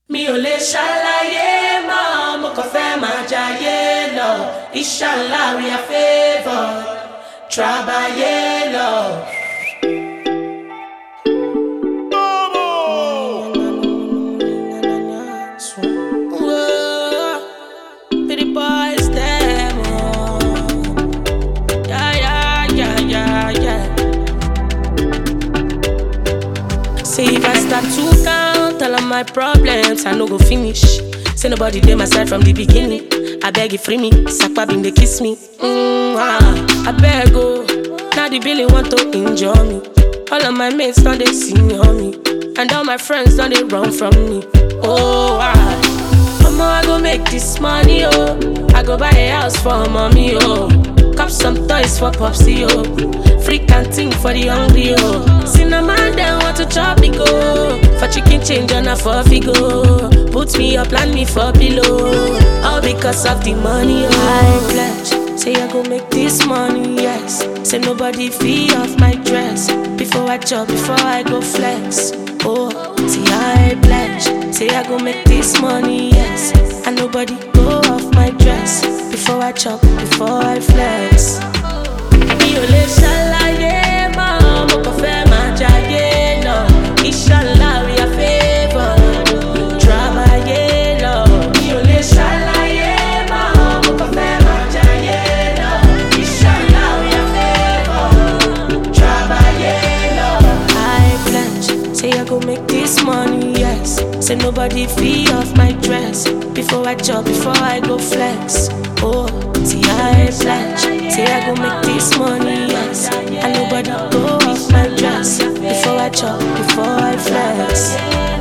mi ò lè ṣàlàyé mọ́ mo kàn fẹ́ máa jayé lọ inshallah we are favoured trabayé lọ. Whoa, pretty boys, them, oh. Yeah, yeah, yeah, yeah, yeah. Say if I start to count all of my problems, I no go finish. Say nobody dey my side from the beginning. I beg you free me, Sakpa bin dey kiss me. Mm, ah, I beg oh, now the billy want to injure me. All of my mates don't they see on me, and all my friends don't they run from me. Oh ah, Mama I go make this money oh, I go buy a house for mommy oh. Cop some toys for Popsy, oh. Free canteen for the hungry, oh. Cinnamon, them want to chop me, go. For chicken change on a for go. Put me up, land me for pillow. All because of the money, oh. I pledge. Say I go make this money, yes. Say nobody fee off my dress. Before I chop, before I go flex. Oh, see I pledge. Say I go make this money, yes. And nobody go off my dress. Before I chop, before I flex. Mi ò lè ṣàlàyé mọ́, mo kàn fẹ́ máa jayé lọ. Inshallah we are favoured, trabayé lọ. Mi ò lè ṣàlàyé mọ́, mo kàn fẹ́ máa jayé lọ. Inshallah we are favoured, trabayé lọ. I pledge, say I go make this money, yes. Say nobody fee off my dress. Before I chop, before I go flex. Oh, see I pledge, say I go make this money, yes. And nobody go off my dress. Before I chop, before I flex.